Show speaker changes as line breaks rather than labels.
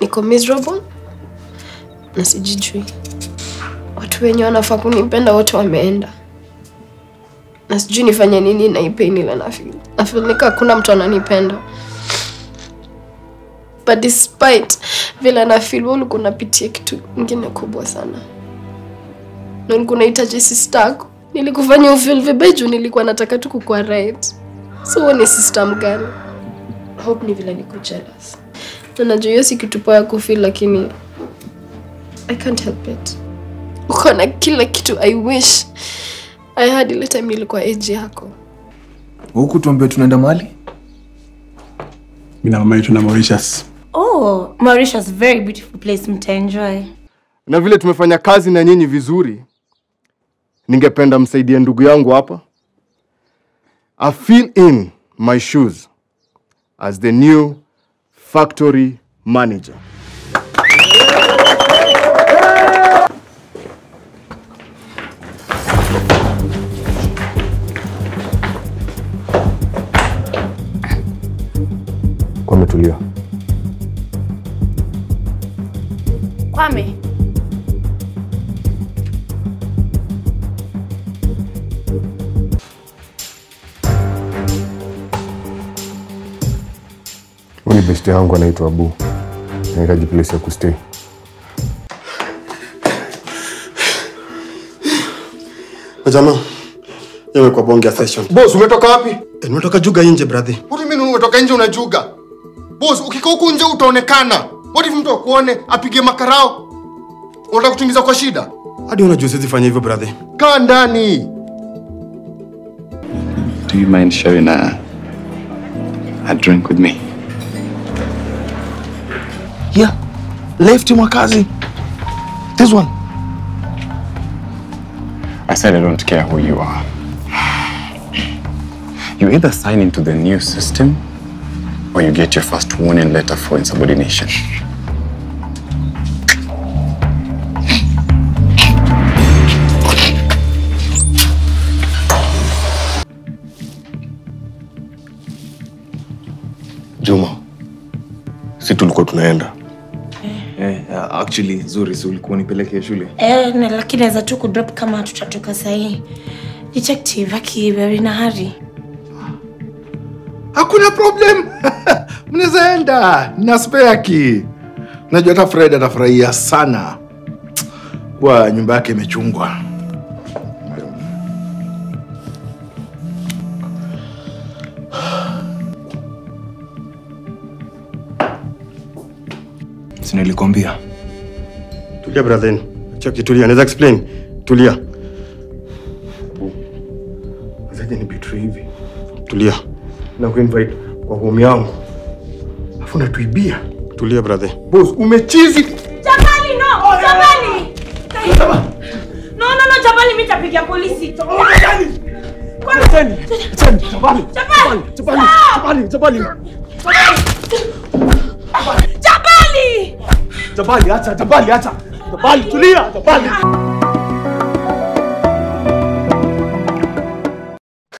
niko miserable na sijijui. Watu wenye wanafaa kunipenda wote wameenda, na sijui nifanye nini na hii pain ile na feel. Na feel nika hakuna mtu ananipenda, but despite vile na feel, wewe ulikuwa unapitia kitu ingine kubwa sana, na ulikuwa unahitaji sister yako. Nilikufanya ufeel vibaya juu nilikuwa nataka tu kukuwa right. So wewe ni sister mgani? Hope ni vile niko jealous. Na najua hiyo si kitu poa ya kufeel lakini I can't help it. Uko na kila kitu I wish I had ile time nilikuwa age yako.
Huku tuambie tunaenda mahali?
Mimi na mama yetu na Mauritius.
Oh, Mauritius, very beautiful place, mtaenjoy.
na vile tumefanya kazi na nyinyi vizuri, ningependa msaidie ndugu yangu hapa. I feel in my shoes as the new factory manager. Kwametulia.
Kwame,
Huyu ni besti yangu anaitwa Abu. Nahitaji place ya kustay.
Jamaa, yewe kwa bonge ya session.
Boss, umetoka wapi?
Eh, nimetoka juga nje brother.
What do you mean umetoka nje unajuga? Boss, ukikaa huku nje utaonekana. What if mtu akuone apige makarao? Unataka kutuingiza kwa shida?
Hadi unajua siwezi fanya hivyo brother.
Kaa ndani.
Do you mind sharing a, a drink with me?
Yeah. Left Mwakazi. This one.
I said I don't care who you are. You either sign into the new system or you get your first warning letter for insubordination.
Juma. Si tulikuwa tunaenda.
Eh, uh, actually zuri si ulikuwa nipeleke shule.
eh, na lakini naweza tu kudrop kama tutatoka sahii. Detective aki very na hari.
Hakuna problem. Mnaweza enda na spare key. Najua hata Fred atafurahia sana kwa nyumba yake imechungwa.
Si nilikwambia.
Tulia brother. Chaki tulia, naweza explain. Tulia.
Zaje ni betray hivi.
Tulia.
Na kuinvite kwa home yangu. Afu natuibia.
Tulia brother.
Boss, umechizi.
Jabali no! Jabali! No, no, no, Jabali mimi nitapigia polisi. Jabali! Jabali! Jabali! Jabali!
Jabali, acha, Jabali, acha. Jabali, tulia, Jabali.